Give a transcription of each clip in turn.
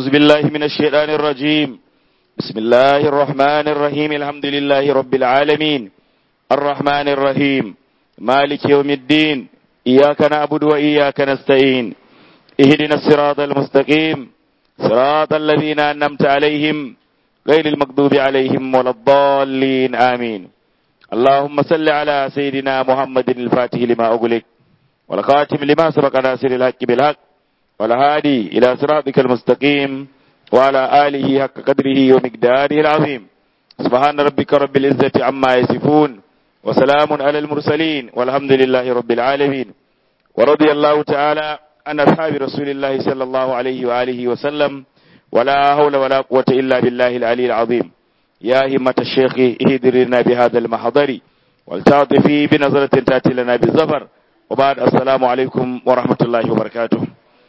أعوذ بالله من الشيطان الرجيم بسم الله الرحمن الرحيم الحمد لله رب العالمين الرحمن الرحيم مالك يوم الدين إياك نعبد وإياك نستعين اهدنا الصراط المستقيم صراط الذين أنمت عليهم غير المغضوب عليهم ولا الضالين آمين اللهم صل على سيدنا محمد الفاتح لما أغلق والخاتم لما سبق ناصر الحق بالحق والهادي إلى صراطك المستقيم وعلى آله حق قدره ومقداره العظيم سبحان ربك رب العزة عما يصفون وسلام على المرسلين والحمد لله رب العالمين ورضي الله تعالى عن أصحاب رسول الله صلى الله عليه وآله وسلم ولا حول ولا قوة إلا بالله العلي العظيم يا همة الشيخ اهدرنا بهذا المحضر والتعطفي بنظرة تأتي لنا بالزفر وبعد السلام عليكم ورحمة الله وبركاته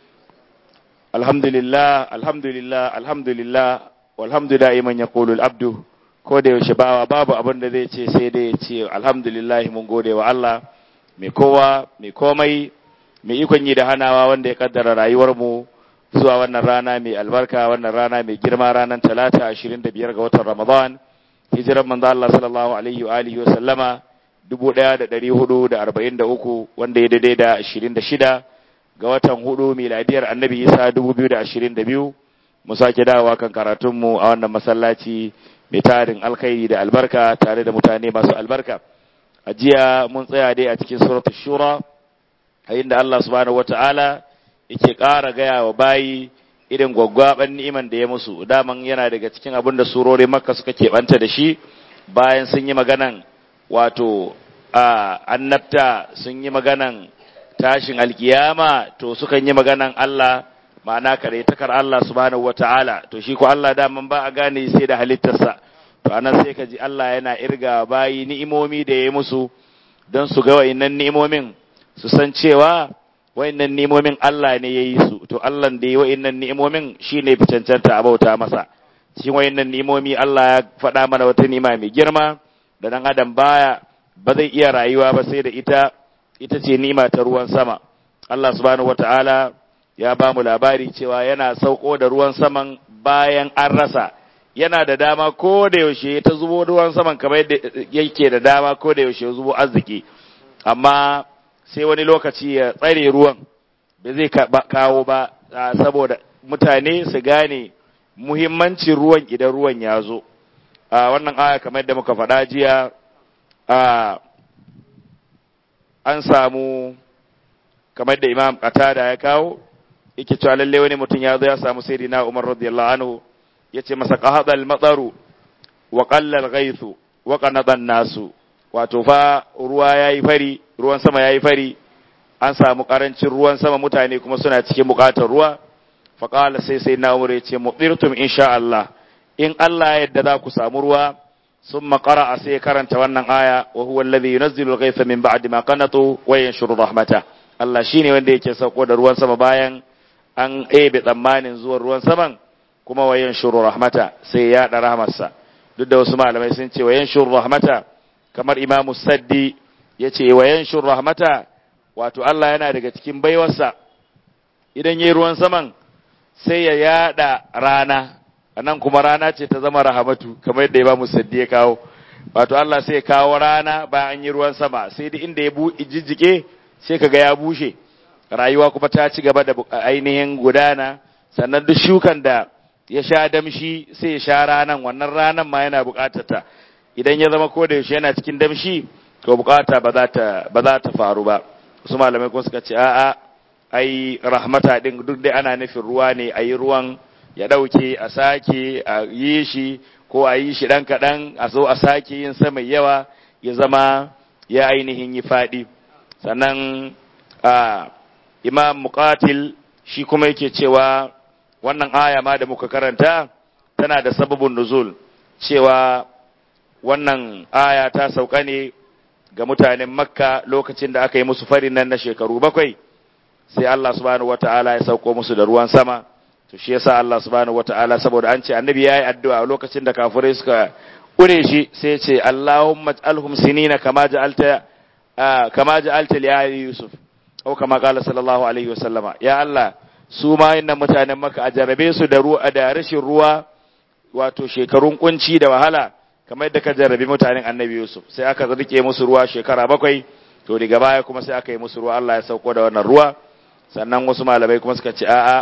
alhamdulillah alhamdulillah alhamdulillah walhamdu da'iman yaqulu al-abdu ko da yaushe bawa babu abin da zai ce sai dai ya ce alhamdulillah mun gode wa Allah mai kowa mai komai mai ikon yi da hanawa wanda ya kaddara rayuwar mu zuwa wannan rana mai albarka wannan rana mai girma ranar talata 25 ga watan Ramadan hijiran manzo Allah sallallahu alaihi wa alihi wa sallama 1443 wanda ya daidai da 26 ga watan hudu miladiyar annabi isa 2022 mu sake dawowa kan karatunmu a wannan masallaci mai tarin alkhairi da albarka tare da mutane masu albarka a jiya mun tsaya dai a cikin suratul shura a inda Allah subhanahu wata'ala yake ƙara gaya wa bayi irin gwaggwaban ni'iman da ya musu daman yana daga cikin abin da surori makka suka keɓanta da shi bayan sun yi maganan wato a annabta sun yi maganan tashin alkiyama to sukan yi maganan Allah ma'ana takar Allah subhanahu wata'ala to shi ko Allah daman ba a gane sai da halittarsa to anan sai ka ji Allah yana irga bayi ni'imomi da ya musu don su ga wayannan ni'imomin su san cewa wayannan ni'imomin Allah ne ya yi su to Allah da ya wayannan ni'imomin shine fi cancanta a bauta masa cikin wayannan ni'imomi Allah ya faɗa mana wata ni'ima mai girma da dan adam baya ba zai iya rayuwa ba sai da ita ita ce nima ta ruwan sama Allah subhanahu wata'ala ya ba mu labari cewa yana sauko da ruwan saman bayan an rasa yana da dama ko da yaushe ta zubo ruwan saman kamar yadda yake da dama ko da yaushe zubo arziki amma sai wani lokaci ya tsare ruwan da zai kawo ba saboda mutane su gane muhimmancin ruwan idan ruwan ya zo a wannan aya kamar yadda muka faɗa jiya a an samu kamar da imam qatada ya kawo yake cewa lalle wani mutum ya zo ya samu sayyidina Umar radiyallahu anhu yace masa qahada al-mataru wa qalla al-ghaythu wa qanada nasu wato fa ruwa yayi fari ruwan sama yayi fari an samu karancin ruwan sama mutane kuma suna cikin bukatar ruwa fa qala sai sayyidina Umar yace mudirtum insha Allah in Allah yadda za ku samu ruwa ثم قرأ سي كرنت wannan aya wa huwa alladhi yunzilu al-ghaytha min ba'di ma qanatu wa yanshuru rahmata Allah shine wanda yake sauko da ruwan sama bayan an ebe tsammanin zuwan ruwan saman kuma wa yanshuru rahmata sai ya da rahmarsa duk da wasu malamai sun ce wa yanshuru rahmata kamar Imam Saddi yace wa yanshuru rahmata wato Allah yana daga cikin baiwarsa idan yayi ruwan saman sai ya yada rana nan kuma rana ce ta zama rahamatu kamar yadda Imam Saddi ya kawo wato Allah sai ya kawo rana bayan an yi ruwan sama sai duk inda ya jijjike sai kaga ya bushe rayuwa kuma ta ci gaba da ainihin gudana sannan duk shukan da ya sha damshi sai ya sha ranan wannan ranan ma yana bukatar ta idan ya zama ko da yaushe yana cikin damshi to bukata ba za ta ba za ta faru ba su malamai kuma suka ce a'a ai rahmata din duk dai ana nufin ruwa ne ayi ruwan ya ɗauke a sake a yi shi ko a yi shi ɗan kaɗan a zo a sake yin sa mai yawa ya zama ya ainihin yi faɗi sannan a imam muqatil shi kuma yake cewa wannan aya ma da muka karanta tana da sababin nuzul cewa wannan aya ta sauka ne ga mutanen makka lokacin da aka yi musu farin nan na shekaru bakwai sai Allah subhanahu wataala ya sauko musu da ruwan sama to shi yasa Allah subhanahu wataala saboda an ce annabi yayi addu'a lokacin da kafirai suka kure shi sai ya ce Allahumma alhum sinina kama ja'alta kama ja'alta li ali yusuf au kama qala sallallahu alaihi wasallama ya Allah su ma innan mutanen maka a jarabe su da ruwa da rashin ruwa wato shekarun kunci da wahala kamar yadda ka jarrabi mutanen annabi Yusuf sai aka rike musu ruwa shekara bakwai to daga baya kuma sai aka yi musu ruwa Allah ya sauko da wannan ruwa sannan wasu malamai kuma suka ce a'a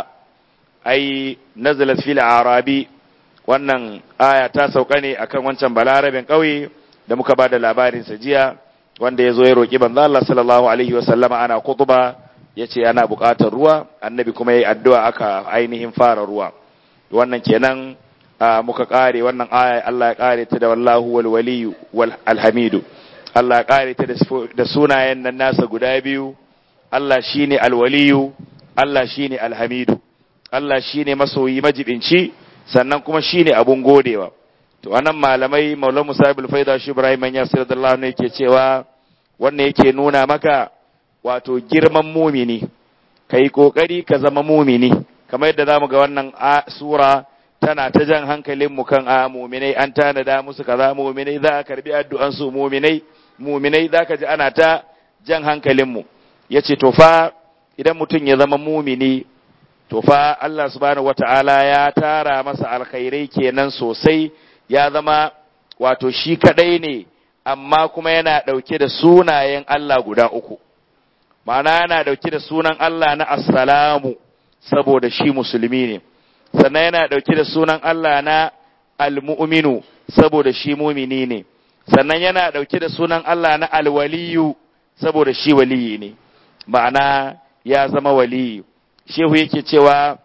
ai nazalat fil arabi wannan aya ta sauka ne akan wancan balarabin kauye da muka ba da labarin sa jiya wanda ya zo ya roki banza Allah sallallahu alaihi wa sallama ana kutuba yace ana buƙatar ruwa annabi kuma yayi addu'a aka ainihin fara ruwa wannan kenan muka kare wannan aya Allah ya kare ta da wallahu wal waliyu wal alhamidu Allah ya kare ta da sunayen nan nasa guda biyu Allah shine alwaliyu Allah shine alhamidu Allah shine masoyi majibinci sannan kuma shine abun godewa to anan malamai Maulana Musa ibn Faida shi Ibrahim ya sallallahu alaihi yake cewa wannan yake nuna maka wato girman mumini kai kokari ka zama mumini kamar yadda zamu ga wannan sura tana ta jan hankalin mu kan a muminai an tanada musu kaza muminai za a karbi addu'an su muminai muminai zaka ji ana ta jan hankalin mu yace to fa idan mutum ya zama mumini to fa Allah subhanahu wata'ala ya tara masa alkhairai kenan sosai ya zama wato shi kadai ne amma kuma yana dauke da sunayen Allah guda uku ma'ana yana dauke da sunan Allah na assalamu saboda shi musulmi ne sannan yana dauke da sunan Allah na almu'minu saboda shi mumini ne sannan yana dauke da sunan Allah na alwaliyu saboda shi waliyi ne ma'ana ya zama waliyu shehu yake cewa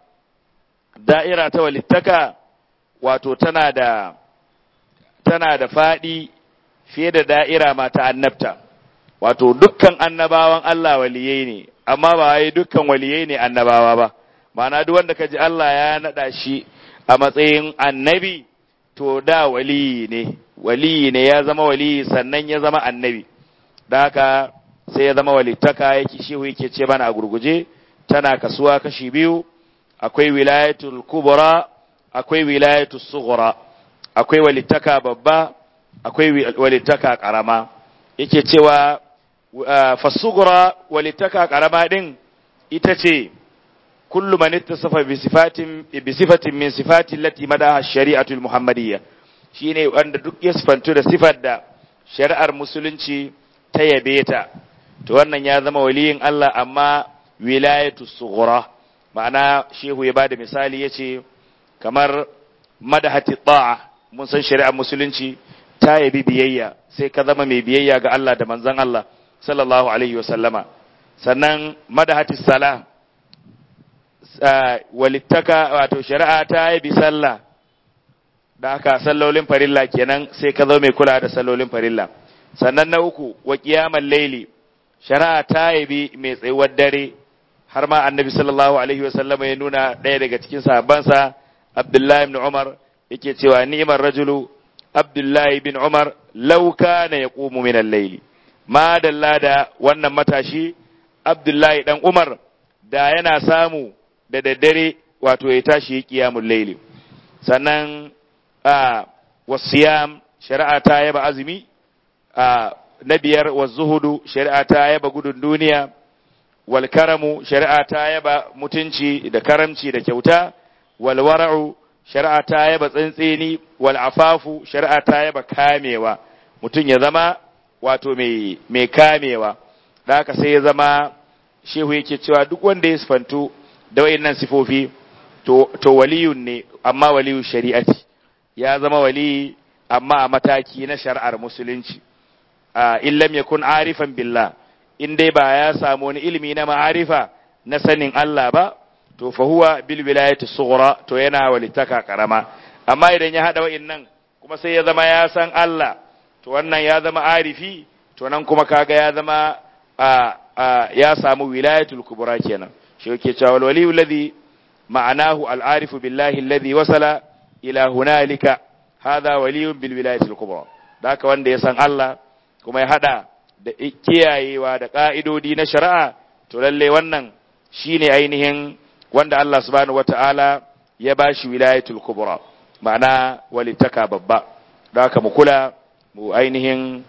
da'ira ta walittaka wato tana da tana da faɗi fiye da da'ira ma ta annabta wato dukkan annabawan Allah waliyai ne amma ba wai dukkan waliyai ne annabawa ba ma'ana duk wanda kaji Allah ya nada shi a matsayin annabi to da waliyi ne waliyi ne ya zama waliyi sannan ya zama annabi da haka sai ya zama walittaka yake shehu yake ce mana a gurguje tana kasuwa kashi biyu akwai wilayatul kubra akwai wilayatul sughra akwai walittaka babba akwai walittaka karama yake cewa fasughra walittaka karama din ita ce kullu man ittasafa bi sifatin bi sifatin min sifati allati madaha shari'atul muhammadiyya shine wanda duk ya sifantu da sifar da shari'ar musulunci ta yabe ta to wannan ya zama waliyin Allah amma wilayatu sughra ma'ana shehu ya bada misali yace kamar madahati ta'a mun san shari'ar musulunci ta yabi biyayya sai ka zama mai biyayya ga Allah da manzon Allah sallallahu alaihi wasallama sannan madahati sala walittaka wato shari'a ta yabi sallah da haka sallolin farilla kenan sai ka zama mai kula da sallolin farilla sannan na uku wa qiyamul laili shari'a ta yabi mai tsayuwar dare har ma annabi sallallahu alaihi wasallam ya nuna ɗaya daga cikin sahabbansa abdullahi ibn umar yake cewa ni'mar rajulu abdullahi bin umar law kana yaqumu min al-layli ma dalla da wannan matashi abdullahi dan umar da yana samu da daddare wato ya tashi qiyamul layli sannan a wasiyam shari'a ta yaba azumi a na biyar wa zuhudu shari'a ta yaba gudun duniya wal karamu shari'a ta yaba mutunci da karamci da kyauta wal wara'u shari'a ta yaba tsantseni wal afafu shari'a ta yaba kamewa mutum ya zama wato mai mai kamewa da haka sai ya zama shehu yake cewa duk wanda ya sifantu da wayannan sifofi to to waliyun ne amma waliyu shari'ati ya zama wali amma a mataki na shari'ar musulunci in lam yakun arifan billah in dai ba ya samu wani ilimi na ma'arifa na sanin Allah ba to fa huwa bil wilayati sughra to yana walitaka karama amma idan ya hada wa'annan kuma sai ya zama ya san Allah to wannan ya zama arifi to nan kuma kaga ya zama ya samu wilayatul kubra kenan shi yake cewa wal wali alladhi ma'anahu al arifu billahi alladhi wasala ila hunalika hadha waliyun bil wilayatil kubra da haka wanda ya san Allah kuma ya hada da kiyayewa da ka'idodi na shari'a to lalle wannan shine ainihin wanda Allah subhanahu wata'ala ya bashi wilayatul kubra ma'ana walittaka babba da haka mu kula mu ainihin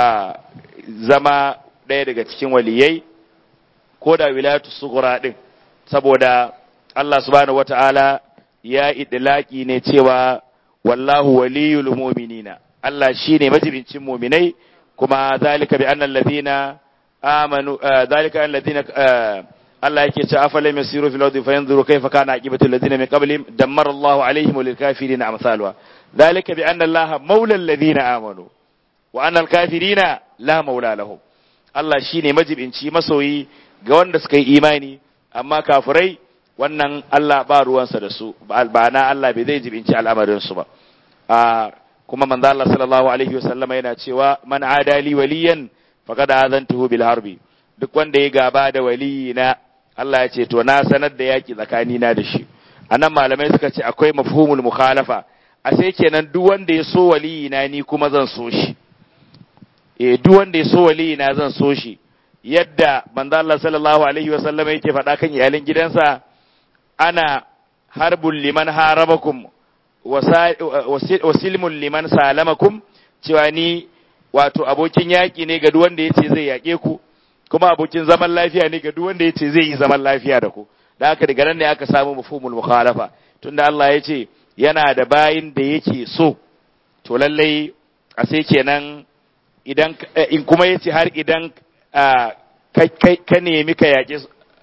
zama ɗaya daga cikin waliyai ko da wilayatu sughra din saboda Allah subhanahu wata'ala ya idlaki ne cewa wallahu waliyul mu'minina Allah shine majibincin mu'minai kuma zalika bi anna alladhina amanu zalika alladhina Allah yake cewa afalam yasiru fil ardi fayanzuru kayfa kana aqibatu alladhina min qablihim dammara Allahu alaihim lil kafirin amsalwa zalika bi anna Allaha mawla alladhina amanu wa anna al kafirina la mawla lahum Allah shine majibinci masoyi ga wanda suka yi imani amma kafirai wannan Allah ba ruwansa da su ba na Allah bai zai jibinci al'amarin su ba a kuma manzo Allah sallallahu alaihi wasallam yana cewa man adali waliyan faqad azantuhu bil harbi duk wanda ya gaba da waliyina Allah ya ce to na sanar da yaki tsakani na da shi anan malamai suka ce akwai mafhumul mukhalafa a sai kenan duk wanda ya so waliyina ni kuma zan so shi eh duk wanda ya so waliyina zan so shi yadda manzo Allah sallallahu alaihi wasallam yake faɗa kan iyalin gidansa ana harbul liman harabakum wasilmun liman salamakum cewa ni wato abokin yaƙi ne ga duk wanda yace zai yaƙe ku kuma abokin zaman lafiya ne ga duk wanda yace zai yi zaman lafiya da ku da haka daga nan ne aka samu mafhumul mukhalafa tunda Allah ya ce yana da bayin da yake so to lallai a sai kenan idan in kuma yace har idan ka nemi ka yaƙe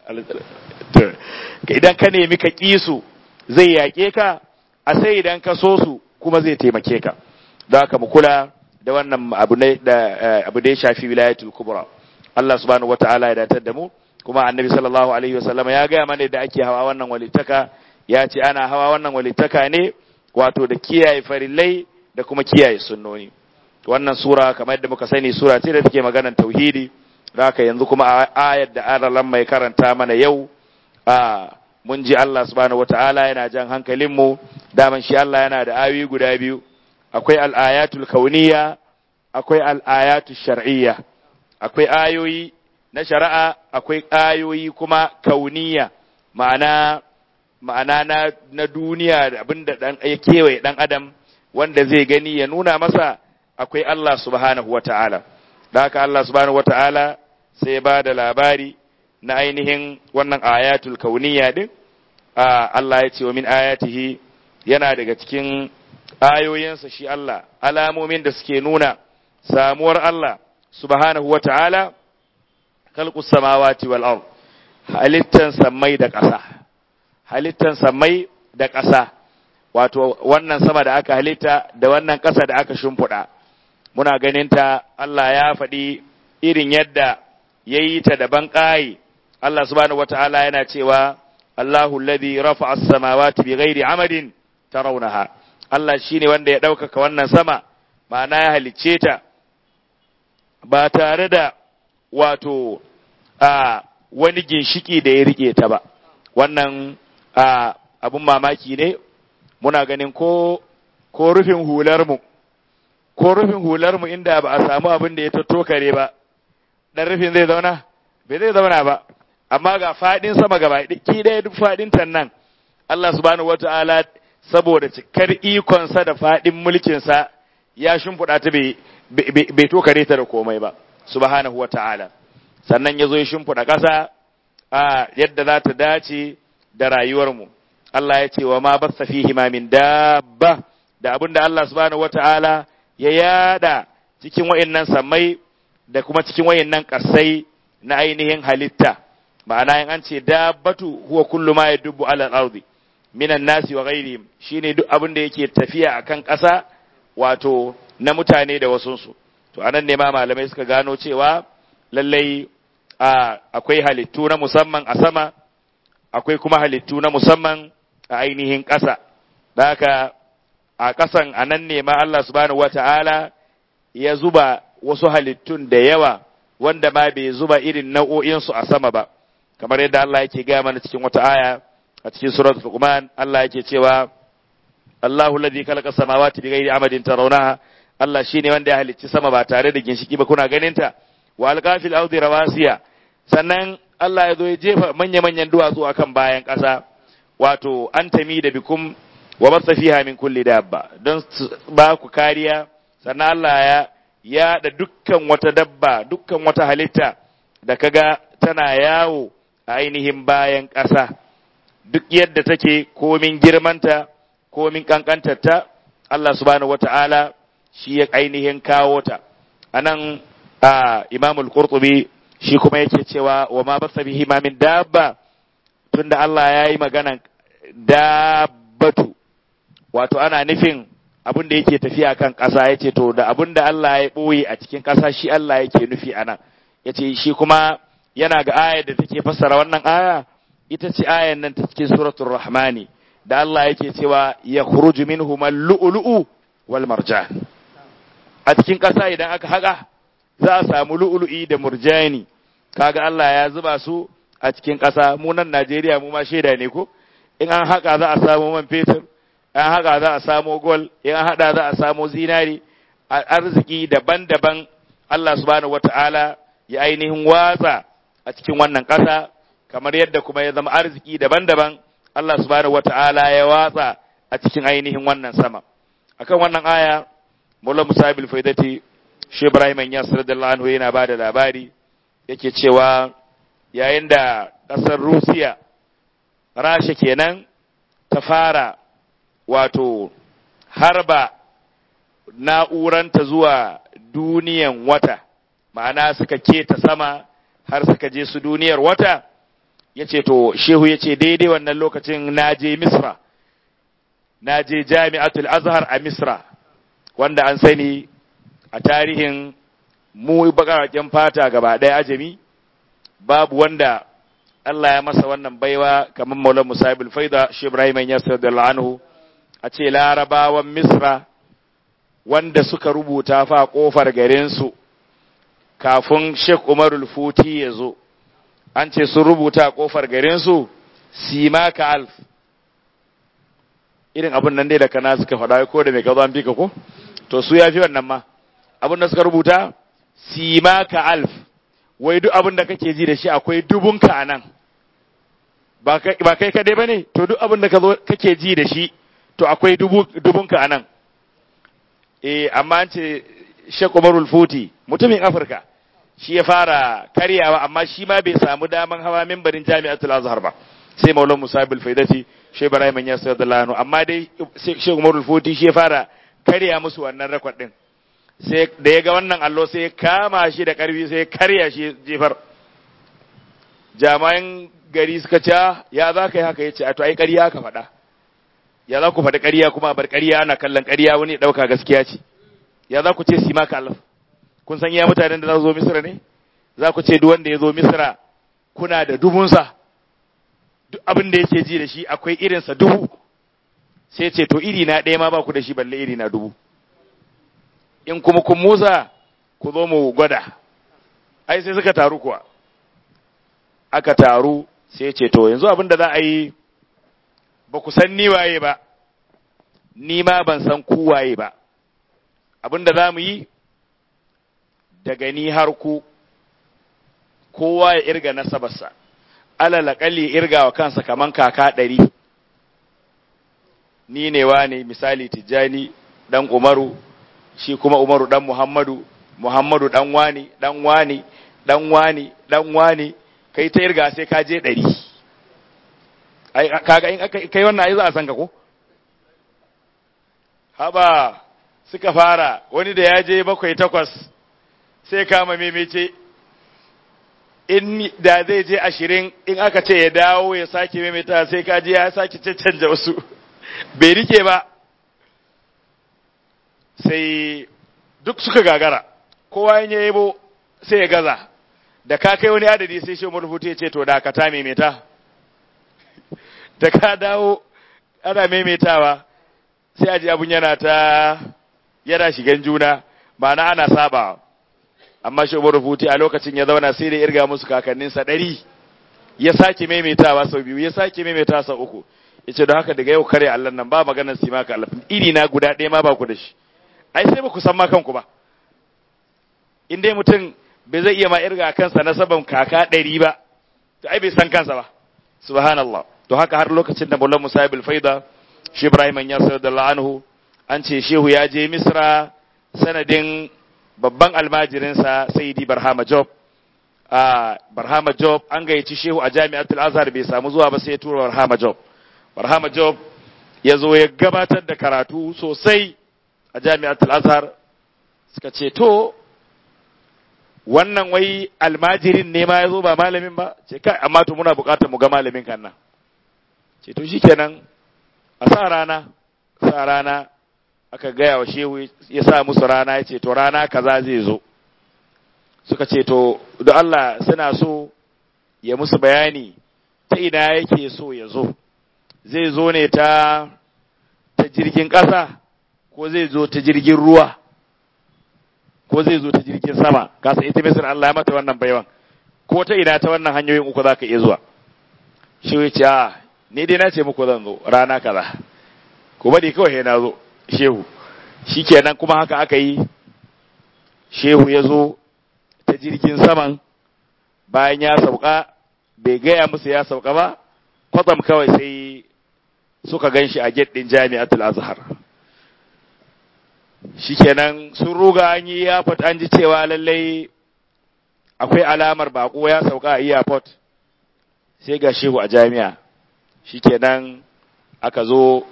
idan ka nemi ka ƙi su zai yaƙe ka a sai idan ka so su kuma zai taimake ka don haka mu kula da wannan abu ne da abu da ya shafi wilayatul kubra Allah subhanahu wataala ya datar da mu kuma annabi sallallahu alaihi wasallam ya gaya mana da ake hawa wannan walittaka ya ce ana hawa wannan walittaka ne wato da kiyaye farillai da kuma kiyaye sunnoni wannan sura kamar yadda muka sani sura ce da take maganar tauhidi da haka yanzu kuma ayar da aralan mai karanta mana yau a mun ji Allah subhanahu wataala yana jan hankalinmu daman shi Allah yana da ayoyi guda biyu akwai al'ayatul kauniya akwai al'ayatul shar'iyya akwai ayoyi na shari'a akwai ayoyi kuma kauniya ma'ana ma'ana na, na duniya da abinda dan ya kewaye dan adam wanda zai gani ya nuna masa akwai Allah subhanahu wata'ala da haka Allah subhanahu wata'ala sai ba da labari na ainihin wannan ayatul kauniya din Allah ya ce wa min ayatihi yana daga cikin ayoyinsa shi Allah alamomin da suke nuna samuwar Allah subhanahu wa ta'ala kalkus samawati wal ard halittan samai da ƙasa halittan samai da ƙasa wato wannan sama da aka halitta da wannan ƙasa da aka shimfiɗa muna ganin ta Allah ya faɗi irin yadda ya yi ta daban ƙayi Allah subhanahu wa ta'ala yana cewa Allahu alladhi rafa'a as-samawati bighairi amadin tarawnaha Allah shine wanda ya ɗaukaka wannan sama ma'ana ya halicce ta ba tare da wato a wani ginshiki da ya rike ta ba wannan a abun mamaki ne muna ganin ko ko rufin hular mu ko rufin hular mu inda ba a samu abin da ya tattokare ba dan rufin zai zauna bai zai zauna ba amma ga fadin sama gaba ki ɗaya duk fadin nan Allah subhanahu wataala saboda cikar ikonsa da fadin mulkinsa ya shimfiɗa ta bai tokare ta da komai ba subhanahu wataala sannan ya zo ya shimfiɗa ƙasa a yadda za ta dace da rayuwarmu Allah ya ce wa ma basta fihi ma min dabba da abin da Allah subhanahu wataala ya yada cikin wayannan sammai da kuma cikin wayannan ƙasai na ainihin halitta ma'ana in an ce dabbatu huwa kullu ma yadubbu ala al-ardi minan nasi wa ghairihim shine duk abin da yake tafiya akan ƙasa wato na mutane da wasunsu to anan ne ma malamai suka gano cewa lallai akwai halittu na musamman a sama akwai kuma halittu na musamman a ainihin ƙasa da haka a ƙasan a nan ne ma Allah subhanahu wata'ala ya zuba wasu halittun da yawa wanda ma bai zuba irin nau'o'insu a sama ba kamar yadda Allah yake gaya mana cikin wata aya a cikin surat Luqman Allah yake cewa Allahu alladhi khalaqa samawati bighairi amadin tarawnaha Allah shine wanda ya halicci sama ba tare da ginshiki ba kuna ganin ta wa alqafil ardi rawasiya sannan Allah ya zo ya jefa manya-manyan duwatsu akan bayan ƙasa wato an tami da bikum wa basa fiha min kulli dabba don ba ku kariya sannan Allah ya ya da dukkan wata dabba dukkan wata halitta da kaga tana yawo a ainihin bayan ƙasa duk yadda take komin girmanta komin kankantarta Allah subhanahu wata'ala shi ya ainihin kawo ta anan a imamul qurtubi shi kuma yake cewa wa ma basa bihi ma min dabba tunda Allah ya yi maganan dabbatu wato ana nufin abin da yake tafiya kan ƙasa ya ce to da abin da Allah ya ɓoye a cikin ƙasa shi Allah yake nufi a nan ya ce shi kuma yana ga ayar da take fassara wannan aya ita ce ayar nan ta cikin suratul rahmani da Allah yake cewa ya khuruju minhum al-lu'lu'u wal marjan a cikin ƙasa idan aka haƙa za a samu lu'lu'i da murjani kaga Allah ya zuba su a cikin ƙasa mu nan Najeriya mu ma shaida ne ko in an haƙa za a samu man fetur an haƙa za a samu gol in an haɗa za a samu zinari arziki daban-daban Allah subhanahu wata'ala ya ainihin watsa a cikin wannan ƙasa kamar yadda kuma ya zama arziki daban-daban Allah subhanahu wata'ala ya watsa a cikin ainihin wannan sama akan wannan aya Mullah Musa bil Faidati Shi Ibrahim Yas radiyallahu anhu yana bada labari yake cewa yayin da ƙasar Rusiya Rasha kenan ta fara wato harba na'uranta zuwa duniyan wata ma'ana suka keta sama har suka je su duniyar wata ya ce to shehu ya ce daidai wannan lokacin na je misra na je jami'atul azhar a misra wanda an sani a tarihin mu bakaraken fata gaba ɗaya ajami babu wanda Allah ya masa wannan baiwa kamar Maulana Musa ibn Faida shi Ibrahim Yasir da anhu a ce larabawan Misra wanda suka rubuta fa kofar garinsu kafin Sheikh Umarul Futi ya zo an ce sun rubuta kofar garinsu simaka alf irin abin nan dai da kana suka faɗa ko da mai gazo an fika ko to su ya fi wannan ma abin da suka rubuta simaka alf wai duk abin da kake ji da shi akwai dubunka a nan ba kai kadai ba ne to duk abin da kake ji da shi to akwai dubunka a nan eh amma an ce Sheikh Umarul Futi mutumin Afirka shi ya fara karyawa amma shi ma bai samu daman hawa mimbarin Jami'atul Azhar ba sai Maulana Musa bil Faidati Sheikh Ibrahim ya sallallahu amma dai Sheikh Umarul Futi shi ya fara karya musu wannan rekod din sai da ya ga wannan allo sai ya kama shi da karfi sai ya karya shi jefar jami'an gari suka ce ya za ka yi haka ya ce a to ai ƙarya ka faɗa ya za ku faɗi ƙarya kuma bar ƙarya ana kallon ƙarya wani ɗauka gaskiya ce ya za ku ce si maka alaf kun san iya mutanen da za su zo misira ne za ku ce duk wanda ya zo misira kuna da dubunsa duk abin da yake ji da shi akwai irinsa dubu sai ce to iri na ɗaya ma ba ku da shi balle iri na dubu in kuma kun musa ku zo mu gwada ai sai suka taru kuwa aka taru sai ce to yanzu abin da za a yi ba ku san ni waye ba ni ma ban san ku waye ba abin da za mu yi daga ni har ku kowa ya irga nasabarsa alalakalli irga wa kansa kaman kaka ɗari ni ne wa ne misali tijjani ɗan umaru shi kuma umaru ɗan muhammadu muhammadu ɗan wani ɗan wani ɗan wani ɗan wani kai ta irga sai ka je ɗari kaga in aka kai wannan ai za a san ka ko haba suka fara wani da ya je bakwai takwas sai kama memece in da zai je ashirin in aka ce ya dawo ya sake memeta sai ka je ya sake cancanta wasu bai rike ba sai duk suka gagara kowa ya yabo sai ya gaza da ka kai wani adadi sai shi murfutu ya ce to da ka ta memeta da ka dawo ana maimaitawa sai aji abun yana ta yana shigan juna ba na ana saba amma shi umar rufuti a lokacin ya zauna sai da irga musu kakanninsa ɗari ya sake maimaitawa sau biyu ya sake maimaitawa sau uku ya ce don haka daga yau kare allah nan ba maganar si maka allah iri na guda ɗaya ma ba ku da shi ai sai ba ku san ma kanku ba in dai mutum bai zai iya ma irga kansa na saban kaka ɗari ba to ai bai san kansa ba subhanallah to haka har lokacin da Maulana Musa ibn Faida shi Ibrahim ya da anhu an ce shehu ya je Misra sanadin babban almajirinsa Sayyidi Barhama Job a Barhama Job an gayyaci shehu a Jami'atul Azhar bai samu zuwa ba sai ya tura Barhama Job Barhama Job ya zo ya gabatar da karatu sosai a jami'atul Azhar suka ce to wannan wai almajirin ne ma ya zo ba malamin ba ce kai amma to muna buƙatar mu ga malamin kan nan ce to shikenan a sa rana sa rana aka gaya wa shehu ya sa musu rana ya ce to rana kaza zai zo suka ce to da Allah suna so ya musu bayani ta ina yake so ya zo zai zo ne ta ta jirgin ƙasa ko zai zo ta jirgin ruwa ko zai zo ta jirgin sama kasa ita misir Allah ya mata wannan baiwan ko ta ina ta wannan hanyoyin uku za ka iya zuwa shi ya ce a ni dai na ce muku zan zo rana kaza ko bari kawai na zo shehu shikenan kuma haka aka yi shehu ya zo ta jirgin saman bayan ya sauka bai gaya musu ya sauka ba kwatsam kawai sai suka gan shi a gate ɗin jami'atul azhar shikenan sun ruga an yi airport an ji cewa lallai akwai alamar bako ya sauka a airport sai ga shehu a jami'a shikenan aka zo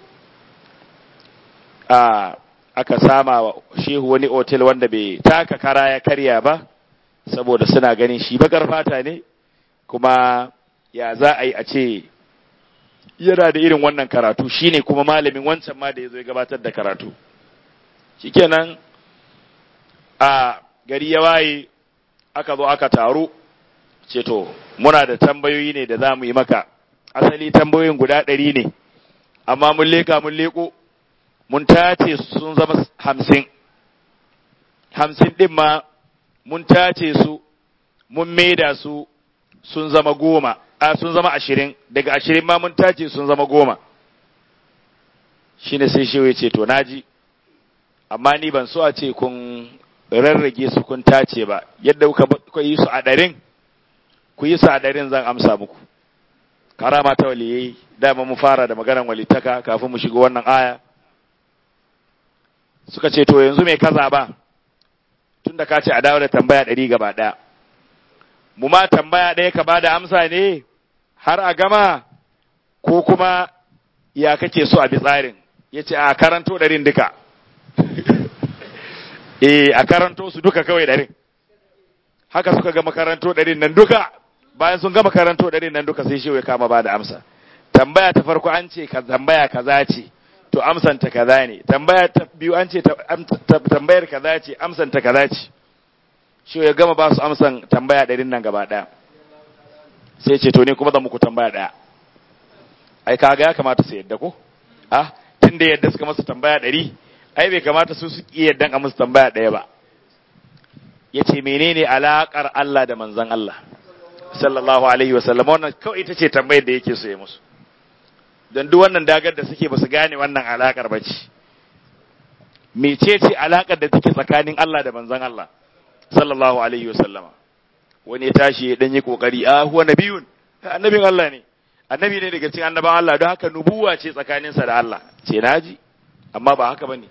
a aka sama wa shehu wani otel wanda bai taka kara ya karya ba saboda suna ganin shi bakar fata ne kuma ya za a yi a ce yana da irin wannan karatu shine kuma malamin wancan ma da ya zo ya gabatar da karatu shikenan a gari ya waye aka zo aka taru ce to muna da tambayoyi ne da za mu yi maka asali tambayoyin guda ɗari ne amma mun leka mun leko mun tace sun zama hamsin hamsin ɗin ma mun tace su mun maida su sun zama goma a sun zama ashirin daga ashirin ma mun tace sun zama goma shine sai shi ya ce to naji amma ni ban so a ce kun rarrage su kun tace ba yadda kuka yi su a ɗarin ku yi su a ɗarin zan amsa muku karama ta waliyai dama mu fara da maganar walitaka kafin mu shiga wannan aya suka ce to yanzu mai kaza ba tun da ka ce a dawo da tambaya ɗari gaba ɗaya mu ma tambaya ɗaya ka ba da amsa ne har a gama ko kuma ya kake so a bi tsarin ya ce a karanto ɗarin duka eh a karanto su duka kawai ɗarin haka suka gama karanto ɗarin nan duka bayan sun gama karanto ɗarin nan duka sai shi ya kama ba da amsa tambaya ta farko an ce ka tambaya kaza ce to amsanta kaza ne tambaya ta biyu an ce tambayar kaza ce amsanta kaza ce shi ya gama ba su amsan tambaya ɗarin nan gaba ɗaya sai ce to ne kuma zan muku tambaya ɗaya ai kaga ya kamata su yadda ko ah tun da yadda suka masa tambaya ɗari ai bai kamata su su ƙi yaddan a musu tambaya ɗaya ba ya ce menene alaƙar Allah da manzan Allah sallallahu alaihi wa sallam wannan kawai ita ce tambayar da yake so ya musu don duk wannan dagar da suke ba su gane wannan alaƙar ba ce mecece alaƙar da take tsakanin Allah da manzan Allah sallallahu alaihi wa sallama wani ya tashi ya dan yi kokari a huwa nabiyun annabin Allah ne annabi ne daga cikin annaban Allah don haka nubuwa ce tsakaninsa da Allah ce naji amma ba haka bane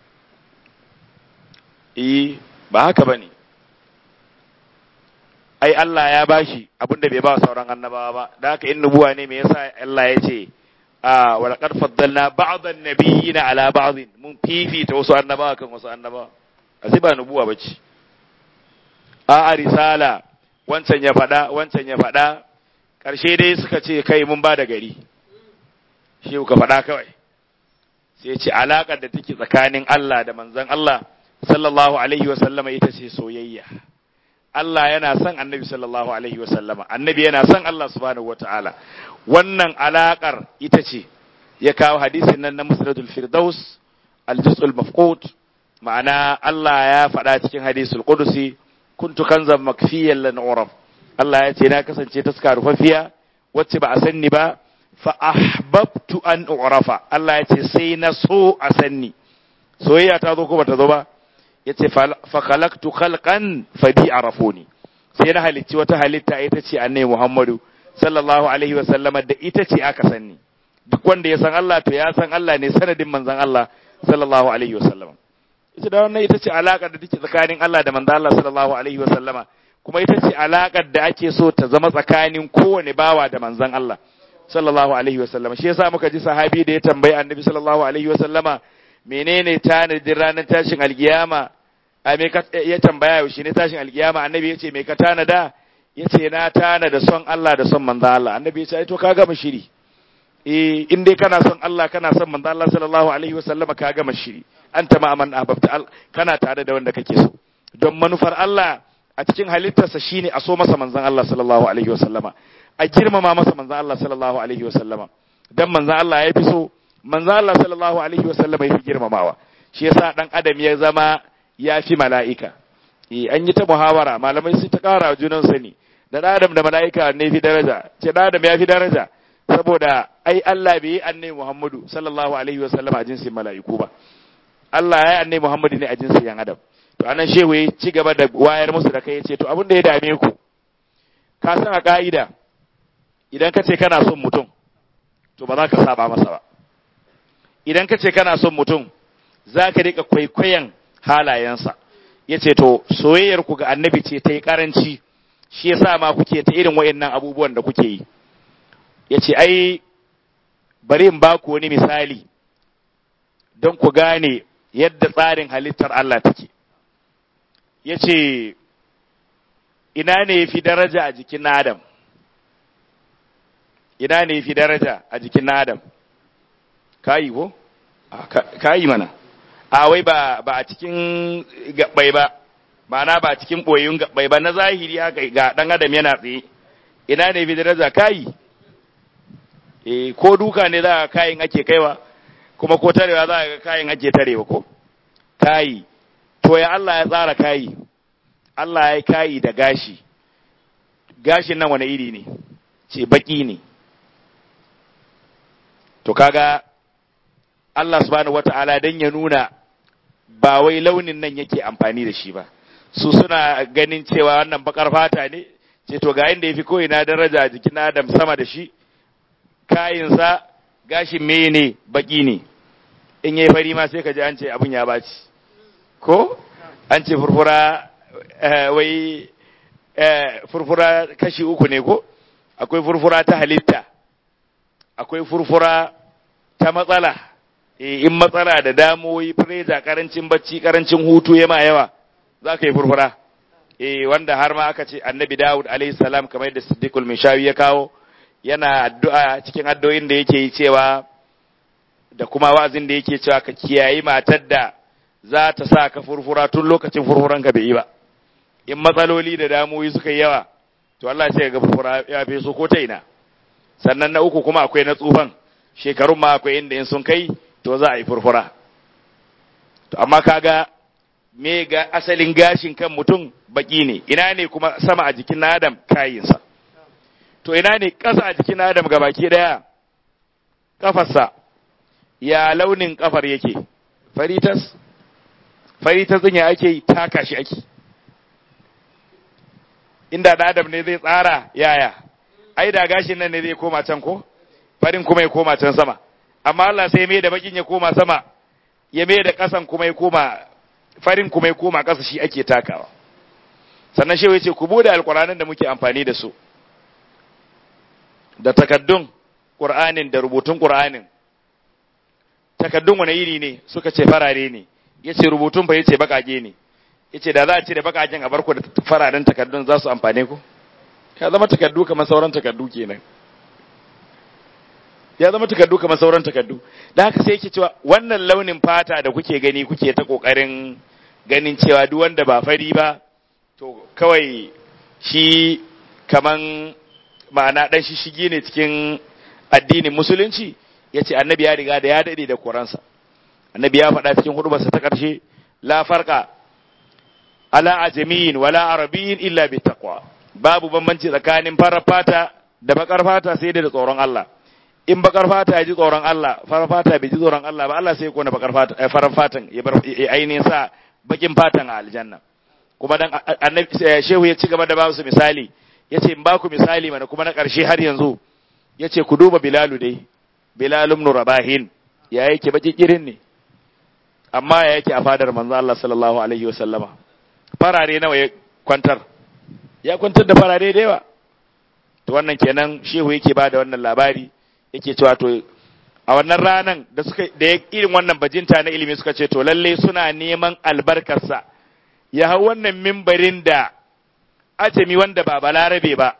eh ba haka bane ai Allah ya bashi abinda bai ba sauran annabawa ba da haka in nubuwa ne me yasa Allah ya ce a wa laqad faddalna ba'd an-nabiyina ala ba'd mun fifita wasu annabawa kan wasu annabawa asi ba nubuwa bace a a risala wancan ya faɗa wancan ya faɗa ƙarshe dai suka ce kai mun ba da gari shi ka faɗa kawai sai ce alaƙar da take tsakanin Allah da manzon Allah sallallahu alaihi wa sallama ita ce soyayya Allah yana son annabi sallallahu alaihi wa sallama annabi yana son Allah subhanahu wataala wannan alaƙar ita ce ya kawo hadisin nan na musnadul firdaus al-juz'ul mafqut ma'ana Allah ya faɗa cikin hadisul qudusi kuntu kanzan makfiyan lan uraf Allah ya ce na kasance taska rufaffiya wacce ba a sanni ba fa ahbabtu an urafa Allah ya ce sai na so a sanni soyayya ta zo ko bata zo ba yace fa khalaqtu khalqan fa bi arafuni sai na halicci wata halitta ita ce annabi Muhammadu sallallahu alaihi wasallama da ita ce aka sanni duk wanda ya san Allah to ya san Allah ne sanadin manzon Allah sallallahu alaihi wasallama ita da wannan ita ce alaƙar da take tsakanin Allah da manzo Allah sallallahu alaihi wa sallama kuma ita ce alaƙar da ake so ta zama tsakanin kowane bawa da manzon Allah sallallahu alaihi wasallama shi yasa muka ji sahabi da ya tambayi annabi sallallahu alaihi wasallama menene tanadin ranar tashin alkiyama a me ka ya tambaya yaushe ne tashin alkiyama annabi ya ce me ka tanada ya ce na tanada son Allah da son manzo Allah annabi ya ce ai to ka gama shiri eh in dai kana son Allah kana son manzo Allah sallallahu alaihi wasallama ka gama shiri anta ma man ahbabta kana tare da wanda kake so don manufar Allah a cikin halittarsa shine a so masa manzon Allah sallallahu alaihi wasallama a girmama masa manzon Allah sallallahu alaihi wasallama dan manzon Allah ya fi so manzon Allah sallallahu alaihi wasallama ya fi girmamawa shi yasa dan adam ya zama ya fi mala'ika eh an yi ta muhawara malamai sun ta kara junan sani da adam da mala'ika ne fi daraja ce da adam ya fi daraja saboda ai Allah bai yi annabi Muhammadu sallallahu alaihi wasallama a jinsin mala'iku ba Allah ya yi annabi Muhammadu ne a jinsin yan adam to anan shehu ya ci gaba da wayar musu da kai ya ce to abin da ya dame ku ka san a ka'ida idan ka ce kana son mutum to ba za ka saba masa ba idan ka ce kana son mutum za ka rika kwaikwayon halayensa ya ce to soyayyar ku ga annabi ce ta yi karanci shi yasa ma kuke ta irin wayannan abubuwan da kuke yi ya ce ai bari in ba ku wani misali don ku gane yadda tsarin halittar Allah take ya ce ina ne fi daraja a jikin Adam ina ne fi daraja a jikin Adam kayi ko kayi mana a wai ba ba a cikin gabbai ba ma'ana ba a cikin boyun gabbai ba na zahiri haka ga dan Adam yana tsaye ina ne fi daraja kayi eh ko duka ne za ka kayin ake kaiwa kuma ko tarewa za ga kayin ake tarewa ko kayi to ya Allah ya tsara kayi Allah ya kayi da gashi gashin nan wani iri ne ce baki ne to kaga Allah subhanahu wata'ala dan ya nuna ba wai launin nan yake amfani da shi ba su suna ganin cewa wannan bakar fata ne ce to ga inda yafi koyi na daraja a jikin Adam sama da shi kayinsa gashin mene baki ne in yayi fari ma sai ka ji an ce abun ya baci ko an ce furfura wai furfura kashi uku ne ko akwai furfura ta halitta akwai furfura ta matsala in matsala da damoyi freja karancin bacci karancin hutu ya ma yawa za ka yi furfura wanda har ma aka ce annabi dawud alaihi salam kamar yadda siddiqul mishawi ya kawo yana addu'a cikin addu'o'in da yake yi cewa da kuma wa'azin da yake cewa ka kiyayi matar da za ta sa ka furfura tun lokacin furfuran ka bai yi ba in matsaloli da damuwoyi suka yi yawa to Allah sai ga furfura ya fi so ko ta ina sannan na uku kuma akwai na tsufan shekarun ma akwai inda in sun kai to za a yi furfura to amma kaga me ga asalin gashin kan mutum baki ne ina ne kuma sama a jikin adam kayinsa to ina ne ƙasa a jikin adam ga baki daya kafarsa ya launin kafar yake faritas faritas din ya ake taka shi ake inda da adam ne zai tsara yaya ai da gashin nan ne zai koma can ko farin kuma ya koma can sama amma Allah sai mai da bakin ya koma sama ya mai da kasan kuma ya koma farin kuma ya koma kasa shi ake takawa sannan shehu yace ku bude alqur'anin da muke amfani da su da takaddun qur'anin da rubutun qur'anin takaddun wani iri ne suka ce farare ne yace rubutun fa yace bakage ne yace da za a ce da bakagen a barku da fararen takaddun za su amfane ku ya zama takaddu kamar sauran takaddu kenan ya zama takaddu kamar sauran takaddu da haka sai yake cewa wannan launin fata da kuke gani kuke ta kokarin ganin cewa duk wanda ba fari ba to kawai shi kaman ma'ana dan shi shige ne cikin addinin musulunci yace annabi ya riga da ya dade da koransa annabi ya faɗa cikin hudubarsa ta ƙarshe la farqa ala ajamiyin wala arabiyin illa bi taqwa babu bambanci tsakanin farar fata da bakar fata sai da tsoron Allah in bakar fata ya ji tsoron Allah farar fata bai ji tsoron Allah ba Allah sai ya kona bakar fata eh, farar fatan ya bar ainihin sa bakin fatan a aljanna kuma dan annabi shehu ya ci gaba da ba su misali yace in ba ku misali mana kuma na ƙarshe har yanzu yace ku duba bilalu dai bilalum ibn rabahin ya yake baki kirin ne amma ya yake a fadar manzo Allah sallallahu alaihi wasallama farare nawa ya kwantar ya kwantar da farare da yawa to wannan kenan shehu yake ba da wannan labari yake cewa to a wannan ranan da suka da irin wannan bajinta na ilimi suka ce to lalle suna neman albarkarsa ya hau wannan mimbarin da ajami wanda ba balarabe ba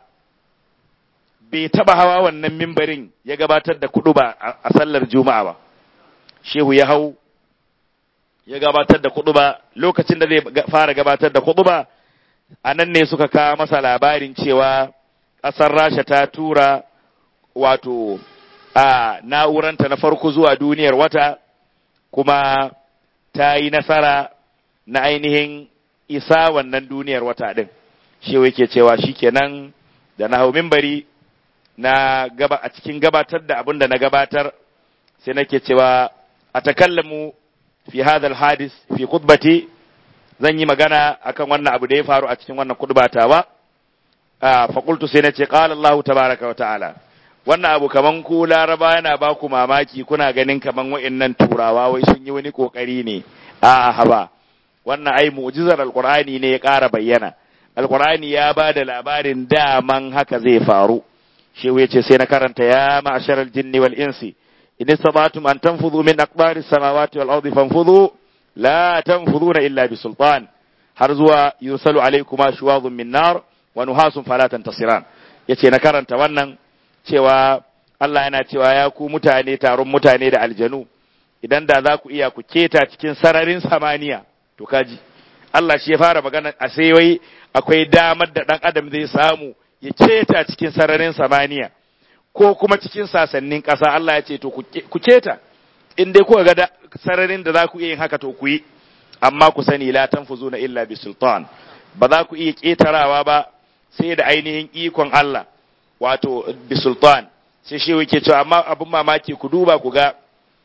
bai taba hawa wannan mimbarin ya gabatar da kudu ba a sallar juma'a ba shehu ya hau ya gabatar da kudu ba lokacin da zai fara gabatar da kudu ba a nan ne suka kawo masa labarin cewa ƙasar rasha ta tura wato a na'uranta na farko zuwa duniyar wata kuma ta yi nasara na ainihin isa wannan duniyar wata ɗin shi yake cewa shikenan da na hau mimbari na gaba a cikin gabatar da abin da na gabatar sai nake cewa a takallamu fi hadal hadis fi khutbati zan yi magana akan wannan abu da ya faru a cikin wannan khutbatawa fa qultu sai nace qala Allah tabaaraka wa ta'ala wannan abu kaman ku laraba yana ba ku mamaki kuna ganin kaman wa'annan turawa wai sun yi wani kokari ne a haba wannan ai mu'jizar alqur'ani ne ya ƙara bayyana alqur'ani ya ba da labarin daman haka zai faru shehu yace sai na karanta ya ma'sharal jinni wal insi in istata'tum an tanfudhu min aqdari samawati wal ardi fanfudhu la tanfudhuna illa bi sultan har zuwa yusalu alaykuma shuwadun min nar wa nuhasun fala tantasiran yace na karanta wannan cewa Allah yana cewa ya ku mutane taron mutane da aljanu idan da za ku iya ku keta cikin sararin samaniya to kaji Allah shi ya fara magana a sai wai akwai damar da dan adam zai samu ya keta cikin sararin samaniya ko kuma cikin sasannin ƙasa Allah ya ce to ku keta in dai kuka ga sararin da za ku iya yin haka to ku yi amma ku sani la tanfuzuna illa bi sultan ba za ku iya ketarawa ba sai da ainihin ikon Allah wato bi sultan sai shi yake cewa amma abin mamaki ku duba ku ga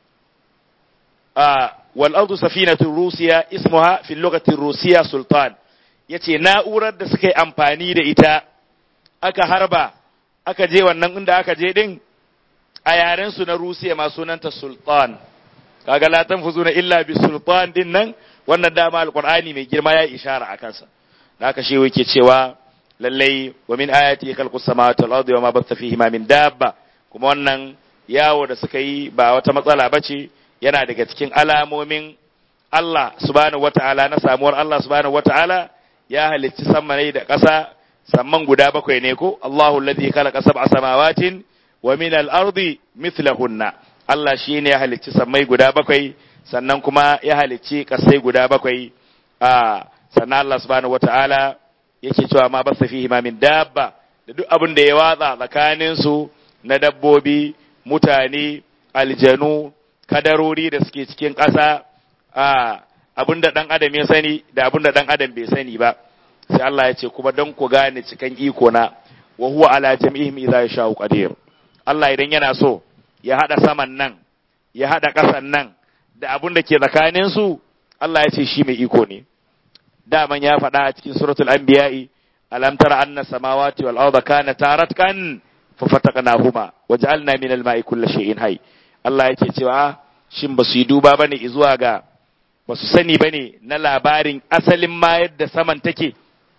wal ardu safinatu rusiya ismuha fi lughati rusiya sultan yace na'urar da suka yi amfani da ita aka harba aka je wannan inda aka je din a yaren su na rusiya ma sunanta sultan kaga la tanfuzuna illa bi sultan din nan wannan dama alqur'ani mai girma ya ishara a kansa haka shi yake cewa lallai wa min ayati khalqus samawati wal ardi wa ma batha fihima min dabba kuma wannan yawo da suka yi ba wata matsala bace yana daga cikin alamomin Allah subhanahu wata'ala na samuwar Allah subhanahu wata'ala ya halicci sammai da ƙasa samman guda bakwai ne ko Allahu alladhi khalaqa sab'a samawatin wa min al-ardi mithlahunna Allah shine ya halicci sammai guda bakwai sannan kuma ya halicci ƙasai guda bakwai a sannan Allah subhanahu wata'ala yake cewa ma basa fihi ma min dabba da duk abin da ya watsa tsakanin su na dabbobi mutane aljanu kadarori da suke cikin ƙasa a abin da ɗan adam ya sani da abin da ɗan adam bai sani ba sai Allah ya ce kuma don ku gane cikan iko na wa huwa ala jam'ihim idza yasha'u qadir Allah idan yana so ya hada saman nan ya hada ƙasan nan da abin da ke tsakanin su Allah ya ce shi mai iko ne daman ya faɗa a cikin suratul anbiya'i alam tara anna samawati wal arda kanata ratqan fa fataqnahuma waj'alna min al ma'i kulli shay'in hayy Allah yake cewa shin basu yi duba bane zuwa ga basu sani bane na labarin asalin ma yadda saman take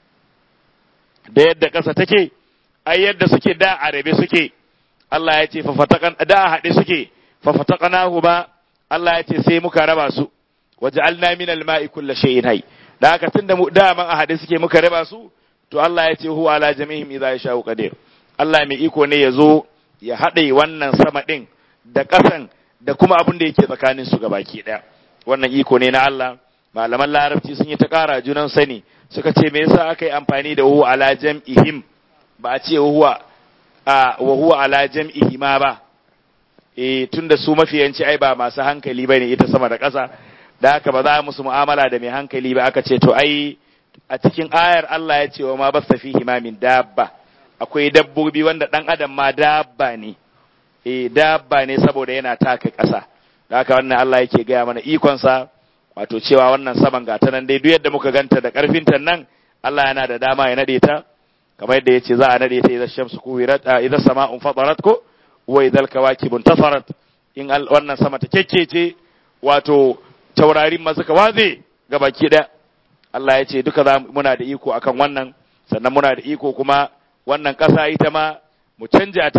da yadda ƙasa take ai yadda suke da arabe suke Allah ya ce fa fataqan da haɗe suke fa fataqnahuma Allah ya ce sai muka raba su waj'alna min al ma'i kulli shay'in hayy da haka tun da daman a haɗe suke muka raba su to Allah ya ce huwa ala jami'ihim idza yasha'u qadir Allah mai iko ne ya zo ya haɗe wannan sama ɗin da ƙasan da kuma abin da yake tsakanin su gabaki ɗaya wannan iko ne na Allah malaman larabci sun yi ta ƙara junan sani suka ce me yasa aka yi amfani da huwa ala jam'ihim ba a ce huwa a wa huwa ala jam'ihima ba eh tunda su mafiyanci ai ba masu hankali bane ita sama da ƙasa da haka ba za musu mu'amala da mai hankali ba aka ce to ai a cikin ayar Allah ya ce wa ma basta fihi ma min dabba akwai dabbobi wanda dan adam ma dabba ne eh dabba ne saboda yana taka ƙasa da haka wannan Allah yake gaya mana ikon sa wato cewa wannan saman gata nan dai duk yadda muka ganta da karfin ta nan Allah yana da dama ya nade ta kamar yadda yace za a nade ta idan shamsu kuwirat idan sama'un fadarat ko wa idal kawakibun tafarat in wannan sama ta kekkece wato taurarin masu kawaze ga baki ɗaya Allah ya ce duka za muna da iko akan wannan sannan muna da iko kuma wannan ƙasa ita ma mu canja ta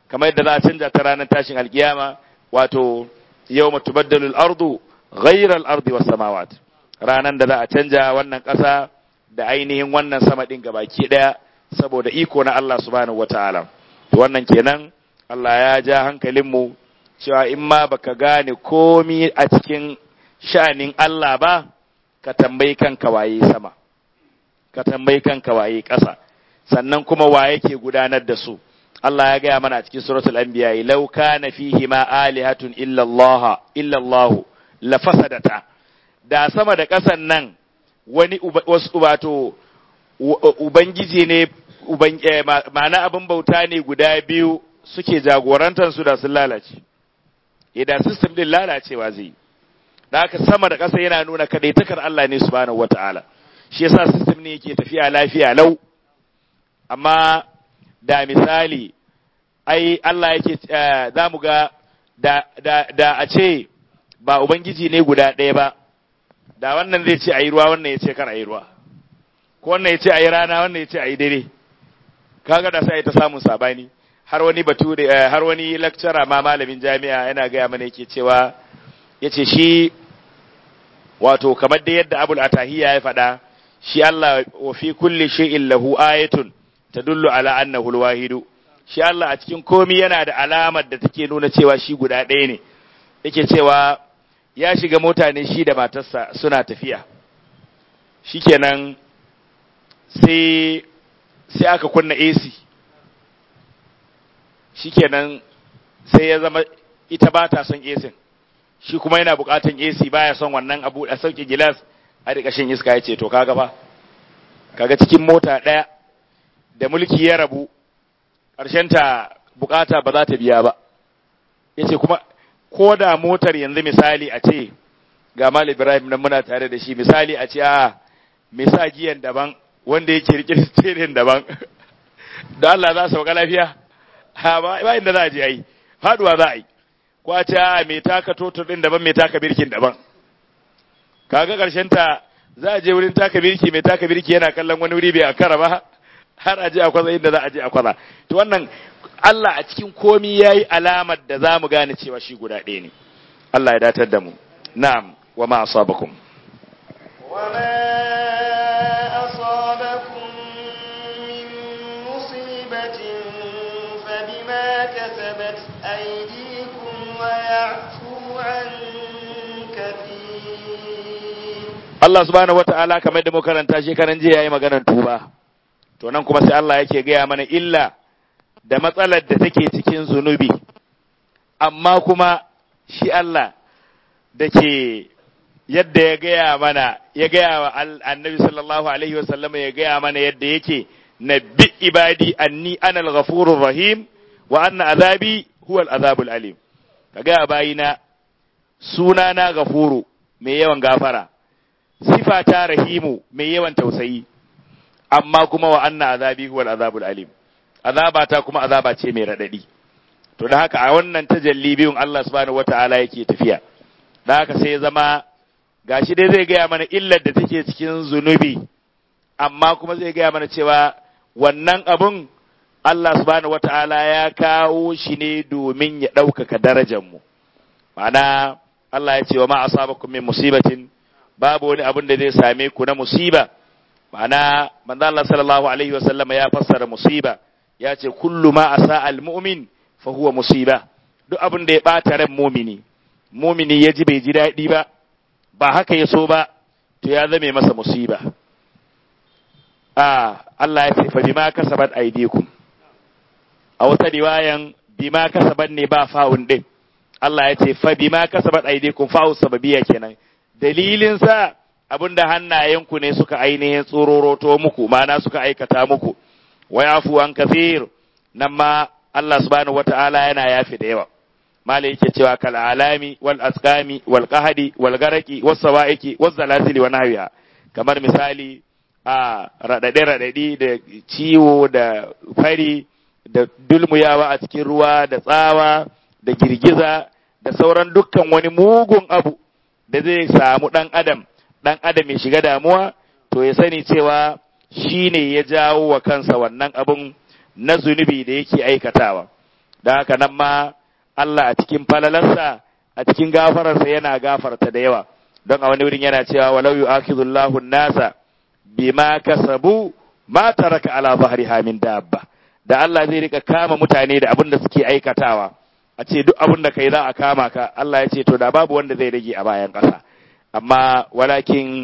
kamar yadda za a canja ta ranar tashin alkiyama wato yawma tubaddalu al-ardu ghayra al-ardi was samawat ranan da za a canja wannan ƙasa da ainihin wannan sama din gabaki daya saboda iko na Allah subhanahu wataala to wannan kenan Allah ya ja hankalinmu cewa in ma baka gane komi a cikin sha'anin Allah ba ka tambayi kanka waye sama ka tambayi kanka waye ƙasa sannan kuma wa yake gudanar da su Allah ya gaya mana a cikin suratul anbiya law kana fihi ma alihatun illa Allah illa Allah la fasadata da sama da ƙasan nan wani wasu wato ubangiji ne ma'ana abin bauta ne guda biyu suke jagorantar su da sun lalace idan system din lalacewa zai da haka sama da ƙasa yana nuna kadaitakar Allah ne subhanahu wata'ala shi yasa system ne yake tafiya lafiya lau amma da misali ai Allah yake za mu ga da, da, da a ce ba ubangiji ne guda ɗaya ba da wannan zai ce a yi ruwa wannan ya ce kar a yi ruwa ko wannan ya ce a yi rana wannan ya ce a yi dare kaga da sai ta samun sabani har wani batu har wani lecturer ma malamin jami'a yana gaya mana yake cewa yace shi wato kamar da yadda Abul Atahiya ya faɗa shi Allah wa fi kulli shay'in lahu ayatun tadullu ala annahu al-wahidu shi Allah a cikin komi yana da alamar da take nuna cewa shi guda ɗaya ne yake cewa ya shiga mota ne shi da matarsa suna tafiya shikenan sai sai aka kunna AC shikenan sai ya zama ita ba ta son AC shi kuma yana bukatan AC baya son wannan abu a sauke gilas a rika shan iska ya ce to kaga fa kaga cikin mota ɗaya da mulki ya rabu ta bukata ba za ta biya ba ya ce kuma ko da motar yanzu misali a ce ga Mal Ibrahim nan muna tare da shi misali a ce a me sa giyan daban wanda yake rike steering daban da Allah za su sauka lafiya ha ba ba inda za a je ai faduwa za a yi ko a ce a me taka totur din daban me taka birkin daban kaga karshen ta za a je wurin taka birki mai taka birki yana kallon wani wuri bai akara ba har a je a kwaza inda za a je a kwaza to wannan Allah a cikin komi yayi alamar da za mu gane cewa shi guda ɗaya ne Allah ya datar da mu na'am wa ma asabakum wa ma asabakum min musibatin fa bima kasabat aydikum wa ya'fu an kathir Allah subhanahu wata'ala kamar da mu karanta shekaran jiya yayi maganar tuba to nan kuma sai Allah yake gaya mana illa da matsalar da take cikin zunubi amma kuma shi Allah da ke yadda ya gaya mana ya gaya wa annabi sallallahu alaihi wasallam ya gaya mana yadda yake nabbi ibadi anni ana al-ghafurur rahim wa anna azabi huwa al-azabul alim ka gaya bayina sunana ghafuru mai yawan gafara sifata rahimu mai yawan tausayi amma kuma wa anna azabi huwa al-azabul alim azaba ta kuma azaba ce mai radadi to da haka a wannan tajalli biyun Allah subhanahu wataala yake tafiya da haka sai ya zama gashi dai zai gaya mana illar da take cikin zunubi amma kuma zai gaya mana cewa wannan abun Allah subhanahu wataala ya kawo shi ne domin ya ɗaukaka darajar mu ma'ana Allah ya ce wa ma asabakum min musibatin babu wani abun da zai same ku na musiba ma'ana manzo Allah sallallahu alaihi wasallam ya fassara musiba ya ce kullu ma asa al-mu'min fa huwa musiba duk abin da ya bata ran mumini mumini ya ji bai ji daɗi ba ba haka ya so ba to ya zame masa musiba a Allah ya ce fa bima kasabat aydikum a wata riwayan bima kasabat ne ba fa'un din Allah ya ce fa bima kasabat aydikum fa'u sababiyya kenan dalilin sa abinda hannayenku ne suka ainihin tsororoto muku ma'ana suka aikata muku wa yafu an kathir nan ma Allah subhanahu wata'ala yana yafi da yawa malai yake cewa kal alami wal asqami wal qahdi wal garaki was sawaiki was zalasili wa nahwiha kamar misali a radade radadi da ciwo da fari da dulmuyawa a cikin ruwa da tsawa da girgiza da sauran dukkan wani mugun abu da zai samu dan adam dan adam ya shiga damuwa to ya sani cewa shi ne ya jawo wa kansa wannan abun na zunubi da yake aikatawa da haka nan ma Allah a cikin falalarsa a cikin gafararsa yana gafarta da yawa don a wani wurin yana cewa walau yu'akhidullahu nasa bima kasabu ma taraka ala zahriha min dabba da Allah zai rika kama mutane da abin da suke aikatawa a ce duk abin da kai za a kama ka Allah ya ce to da babu wanda zai rage a bayan ƙasa amma walakin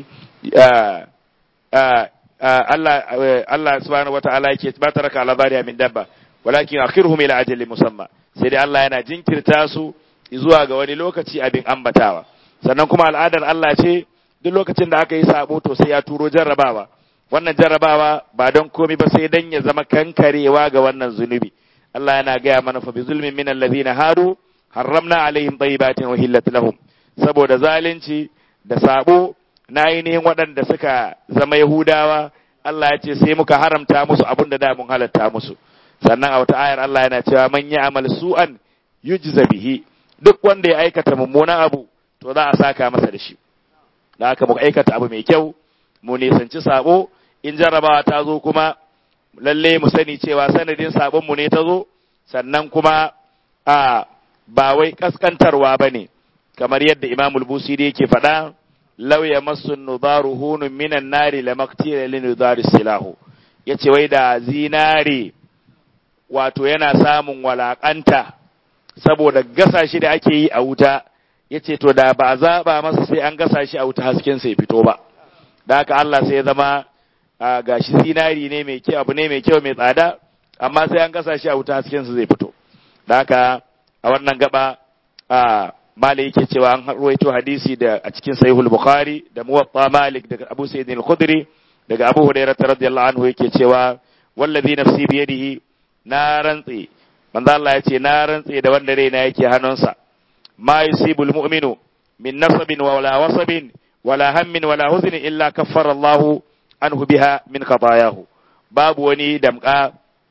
Allah Allah subhanahu wata'ala yake ba taraka ala zahriha min dabba walakin akhirhum ila ajalin musamma sai dai Allah yana jinkirta su zuwa ga wani lokaci abin ambatawa sannan kuma al'adar Allah ce duk lokacin da aka yi sabo to sai ya turo jarrabawa wannan jarrabawa ba don komai ba sai dan ya zama kankarewa ga wannan zunubi Allah yana gaya mana fa bi zulmin min allazina hadu harramna alaihim tayyibatin wa hillat lahum saboda zalunci da sabo na ainihin waɗanda suka zama Yahudawa Allah ya ce sai muka haramta musu abin da da mun halatta musu sannan a wata ayar Allah yana cewa man ya'mal su'an yujza bihi duk wanda ya aikata mummunan abu to za a saka masa da shi da haka mu aikata abu mai kyau mu nisanci sabo in jarrabawa ta zo kuma lalle mu sani cewa sanadin sabon mu ne ta zo sannan kuma a ba wai kaskantarwa bane kamar yadda Imamul Busiri yake faɗa law yamassu nudaru hunun minan nari lamaktila linudari silahu yace wai da zinare wato yana samun walakanta saboda gasa shi da ake yi a wuta ya ce to da ba a zaɓa masa sai an gasa shi a wuta hasken sai fito ba da haka Allah sai ya zama ga shi zinari ne mai kyau abu ne mai kyau mai tsada amma sai an gasa shi a wuta hasken sa zai fito da haka a wannan gaba a mali yake cewa an ruwaito hadisi da a cikin sahihul bukhari da muwatta malik daga abu sayyid al-khudri daga abu hurairah radiyallahu anhu yake cewa wallazi nafsi biyadihi na rantse manzo Allah ya ce na rantse da wanda raina yake hannunsa ma yusibul mu'minu min nasabin wala wasabin wala hammin wala huznin illa kaffara Allah anhu biha min khatayahu babu wani damka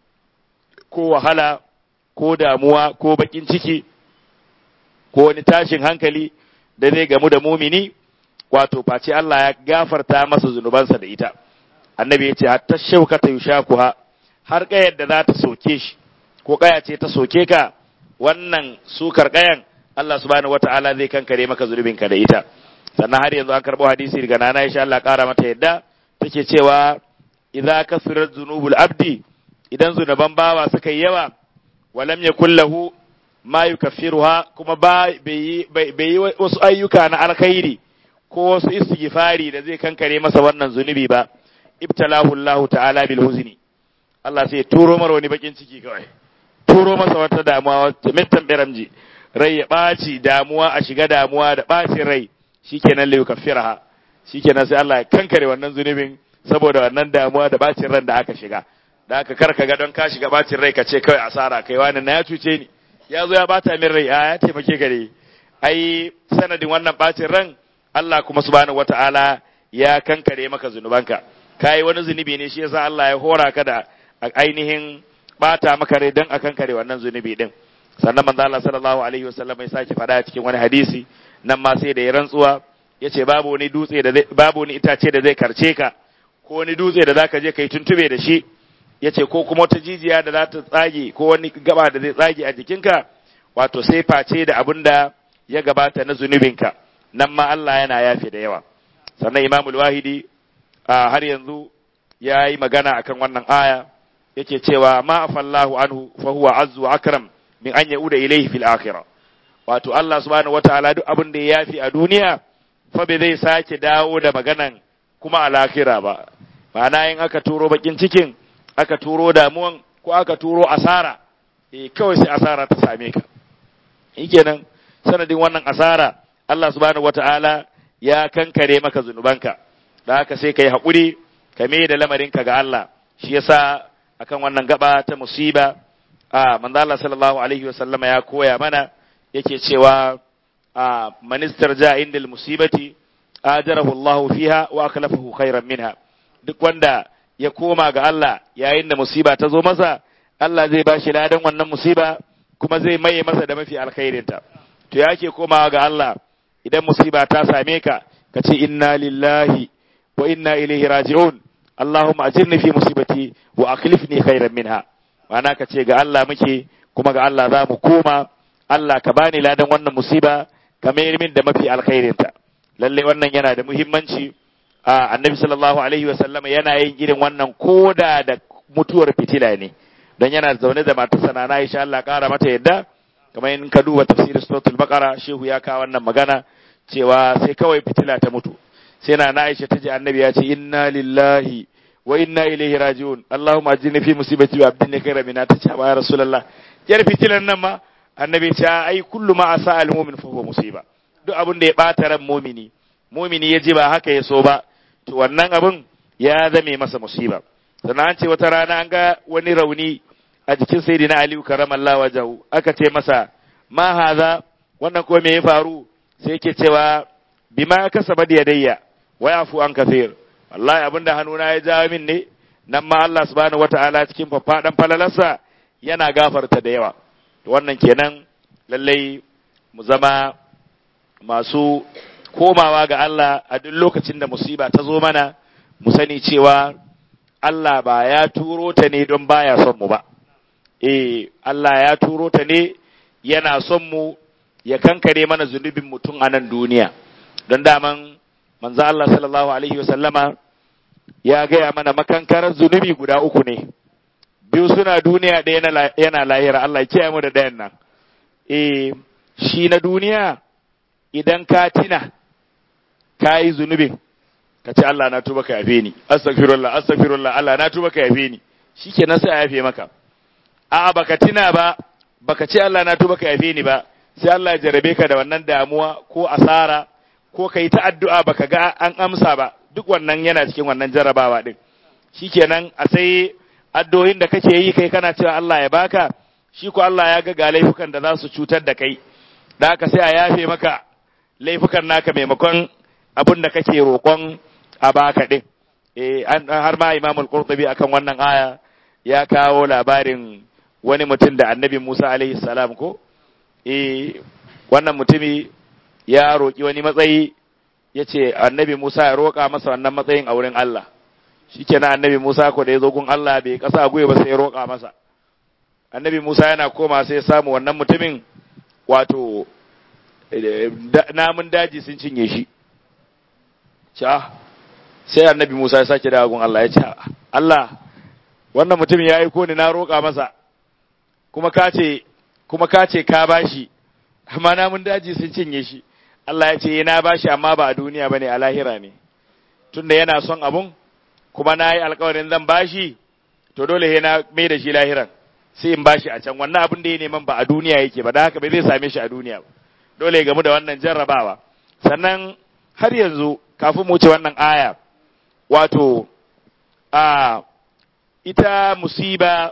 ko wahala ko damuwa ko bakin ciki ko wani tashin hankali da zai gamu da mumini wato face Allah ya gafarta masa zunubansa da ita annabi ya ce hatta shaukata yushakuha har kayar da za ta soke shi ko kaya ce ta soke ka wannan sukar kayan Allah subhanahu wata'ala zai kankare maka zunubinka da ita sannan har yanzu an karɓo hadisi daga nana insha Allah ƙara mata yadda take cewa idza kasurat zunubul abdi idan zunuban bawa suka yi yawa walam yakul lahu ma yukaffiruha kuma ba bai yi wasu ayyuka na alkhairi ko wasu istighfari da zai kankare masa wannan zunubi ba ibtalahu Allah ta'ala bil huzni Allah sai turo mara wani bakin ciki kawai turo masa wata damuwa wata mittan biramji rai ya ɓaci damuwa a shiga damuwa da ɓacin rai shikenan lai kafiraha shikenan sai Allah ya kankare wannan zunubin saboda wannan damuwa da ɓacin ran da aka shiga da aka karka ga don ka shiga ɓacin rai ka ce kawai asara kai wani na ya cuce ni ya zo ya bata min rai a ya taimake gare ai sanadin wannan ɓacin ran Allah kuma subhanahu wata'ala ya kankare maka zunubanka kai wani zunubi ne shi yasa Allah ya hora ka da ainihin bata maka rai don a kankare wannan zunubi din sannan manzo Allah sallallahu alaihi wasallam ya sake faɗa cikin wani hadisi nan ma sai da ya rantsuwa yace babu wani dutse da zai babu wani itace da zai karce ka ko wani dutse da zaka je kai tuntube da shi yace ko kuma wata jijiya da za ta tsage ko wani gaba da zai tsage a jikinka wato sai face da abin da ya gabata na zunubinka nan ma Allah yana yafe da yawa sannan Imamul Wahidi har yanzu ya yi magana akan wannan aya yake cewa ma afallahu anhu fa huwa azzu wa akram min an yauda ilayhi fil akhirah wato Allah subhanahu wataala duk abin da ya yafi a duniya fa bai zai sake dawo da maganan kuma a lahira ba ma'ana in aka turo bakin cikin aka turo damuwan ko aka turo asara eh kawai sai asara ta same ka shikenan sanadin wannan asara Allah subhanahu wataala ya kankare maka zunubanka da haka sai kai haƙuri ka mai da lamarinka ga Allah shi yasa akan wannan gaba ta musiba a manzo Allah sallallahu alaihi wasallama ya koya mana yake cewa a ministar ja indal musibati ajarahu Allah fiha wa aklafahu khairan minha duk wanda ya koma ga Allah yayin da musiba ta zo masa Allah zai bashi ladan wannan musiba kuma zai maye masa da mafi alkhairinta to yake komawa ga Allah idan musiba ta same ka ka ce inna lillahi wa inna ilaihi raji'un Allahumma ajirni fi musibati wa akhlifni khairan minha ma'ana ka ce ga Allah muke kuma ga Allah za mu koma Allah ka bani ladan wannan musiba ka mayar min da mafi alkhairinta lalle wannan yana da muhimmanci a annabi sallallahu alaihi wa sallama yana yin irin wannan koda da mutuwar fitila ne don yana zaune da matarsa na Aisha Allah kara mata yadda kamar in ka duba tafsirin suratul baqara shehu ya kawo wannan magana cewa sai kawai fitila ta mutu sai na Aisha ta ji annabi ya ce inna lillahi wa inna ilaihi raji'un Allahumma ajini fi musibati wa abdini khayra minha ta ce ya rasulullah yar fitilan nan ma annabi ce ai kullu ma asa al mu'min fa huwa musiba duk abin da ya bata ran mu'mini mu'mini ya ji ba haka ya so ba to wannan abin ya zame masa musiba sannan an ce wata rana an ga wani rauni a jikin sayyidina aliyu karamallahu wajahu aka ce masa ma haza wannan ko me ya faru sai yake cewa bima kasaba da yadayya wa yafu an kafir wallahi abinda hannuna ya jawo min ne nan ma Allah subhanahu wataala cikin faffadan falalarsa yana gafarta da yawa to wannan kenan lallai mu zama masu komawa ga Allah a duk lokacin da musiba ta zo mana mu sani cewa Allah ba ya turo ta ne don baya son mu ba eh Allah ya turo ta ne yana son mu ya kankare mana zunubin mutum a nan duniya don daman manzo Allah sallallahu alaihi wasallama ya gaya mana makankarar zunubi guda uku ne biyu suna duniya ɗaya yana lahira Allah ya kiyaye mu da ɗayan nan eh shi na duniya idan ka tina ka yi zunubin ka ce Allah na tuba ka yafe ni astaghfirullah astaghfirullah Allah na tuba ka yafe ni shikenan sai a yafe maka a'a baka tina ba baka ce Allah na tuba ka yafe ni ba sai Allah ya jarabe ka da wannan damuwa ko asara ko kai ta addu'a baka ga an amsa ba duk wannan yana cikin wannan jarabawa din shikenan a sai addu'o'in da kake yi kai kana cewa Allah ya baka shi ko Allah ya ga ga laifukan da za su cutar da kai da haka sai a yafe maka laifukan naka maimakon abin da kake roƙon a baka din eh har ma Imam Al-Qurtubi akan wannan aya ya kawo labarin wani mutum da Annabi Musa alaihi salam ko eh wannan mutumi ya roƙi wani matsayi ya ce Annabi Musa ya roƙa masa wannan matsayin a wurin Allah shikenan Annabi Musa ko da ya zo gun Allah bai kasa gwiwa ba sai ya roƙa masa Annabi Musa yana koma sai ya samu wannan mutumin wato namun daji sun cinye shi ca sai annabi Musa ya sake dawo gun Allah ya ce Allah wannan mutum ya aiko ni na roƙa masa kuma ka ce kuma ka ce ka bashi amma namun daji sun cinye shi Allah ya ce na bashi amma ba a duniya bane a lahira ne tunda yana son abun kuma na yi alkawarin zan bashi to dole he na mai da shi lahiran sai in bashi a can wannan abin da ya neman ba a duniya yake ba da haka bai zai same shi a duniya ba dole ya gamu da wannan jarrabawa sannan har yanzu kafin mu wuce wannan aya wato a ita musiba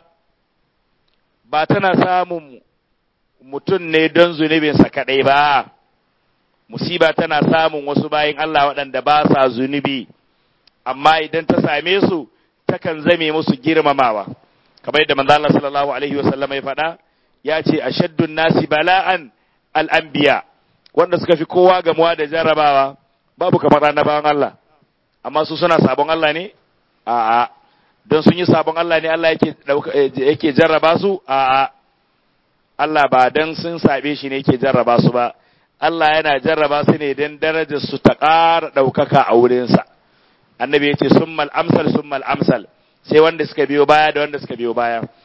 ba tana samun mutum ne don zunubinsa kaɗai ba musiba tana samun wasu bayan Allah waɗanda ba sa zunubi amma idan ta same su takan zame musu girmamawa kamar yadda manzo Allah sallallahu alaihi wasallam ya faɗa ya ce ashaddun nasi bala'an al'anbiya wanda suka fi kowa gamuwa da jarrabawa babu kamar annabawan Allah amma su suna sabon Allah ne a'a don sun yi sabon Allah ne Allah yake yake jarraba su a'a Allah ba dan sun sabe shi ne yake jarraba su ba Allah yana jarraba su ne don darajar su ta ƙara ɗaukaka a wurinsa annabi ya ce summal amsal summal amsal sai wanda suka biyo baya da wanda suka biyo baya